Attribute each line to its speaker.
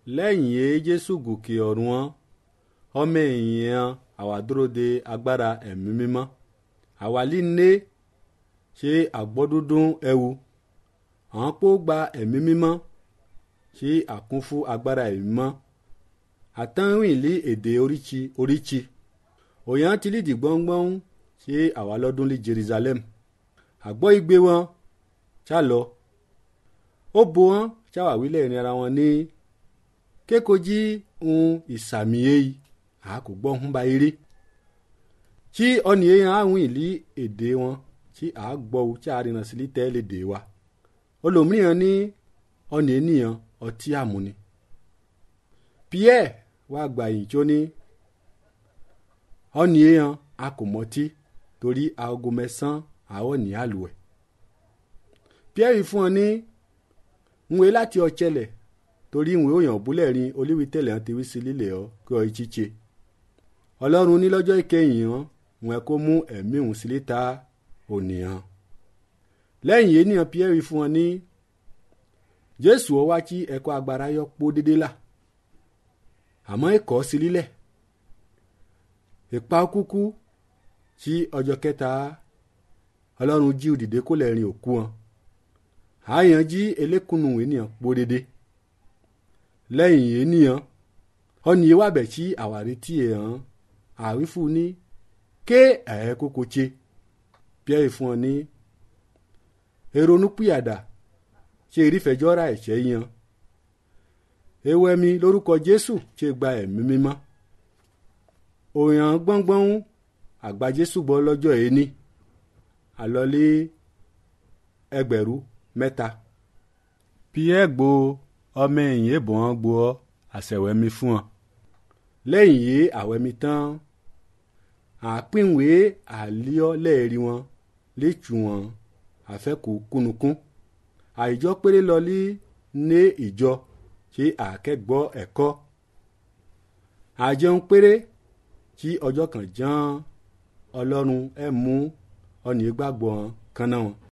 Speaker 1: lẹ́yìn yé jésù gòkè ọ̀run wọn ọmọ èèyàn àwa dúró de agbára ẹ̀mí mímọ́ àwa líne ṣe àgbọ́dúndún ẹwu àwọn pó gba ẹ̀mí mímọ́ ṣe àkún fún agbára ẹ̀mí mímọ́ àtàwìn lé èdè oríṣi oríṣi òyàn ti lídìí gbọ́ngbọ́n ṣe àwa lọ́dún lé jerusalem àgbọ́ igbe wọn ṣá lọ ó bo wọn ṣáwà wílẹ̀ ìrìn ara wọn ní kékojí ohun ìsàmì èyí a kò gbọ́ ń ba eré tí ọ̀nì èèyàn àwọn ìlí èdè wọn tí a gbọ́ o tí a rìnà sí lítẹ́ lédè wa olòmíràn ní ọ̀nì ènìyàn ọtí àmúni pierre wá gbà yìí tó ní ọ̀nì èèyàn a kò mọtí torí aago mẹ́sàn-án àwọn ní àlùwẹ̀ pierre fún ọ ní nwe láti ọ̀chẹ́lẹ̀ torí ìwé òyàn búlẹ̀ rin olíwítẹ̀lẹ̀ hàn ti wí sí lílẹ̀ ọ kí ọ ìchíche ọlọ́run ní lọ́jọ́ ìkẹyìn hàn wọn kó mú ẹ̀mí òun sílé ta ònìyàn lẹ́yìn ènìyàn pierre fún wọn ní jésù ọ wá kí ẹ̀kọ́ agbára yọ pó dédé là àmọ́ ẹ̀kọ́ sí lílẹ̀ ìpa kúkú tí ọjọ́ kẹta ọlọ́run jí òdìdé kó lẹ́rìn òkú wọn àyàn jí elékùnù ènìyàn pó dédé lẹ́yìn ènìyàn ọ̀nì ìwàbẹ̀ tí àwárí tí èèyàn àwífù ní ké ẹ̀ kókó tse pierre fún ọ ní èrònú pìyàdà ṣe ìrífẹ̀jọ́ ra ẹ̀ṣẹ̀ yan ewé mi lórúkọ jésù ṣe gba ẹ̀mí mímọ́ òyàn gbọ́ngbọ́n àgbà jésù gbọ́ lọ́jọ́ ẹni àlọ́lé ẹgbẹ̀rún mẹ́ta pierre gbo ọmọ ẹ̀yìn èbọn gbo ọ àṣẹwẹ́mi fún ọ lẹ́yìn yìí àwẹ̀mí tán àpínwé àlíọ́ lẹ́ẹ̀rí wọn létù wọn àfẹ́kù kúnukún àìjọ péré lọlí ní ìjọ tí àkẹ́gbọ́ ẹ̀kọ́ àjẹun péré tí ọjọ́ kan ján ọlọ́run ẹ̀ mú ọ̀nì gbàgbọ́ kan náà wọn.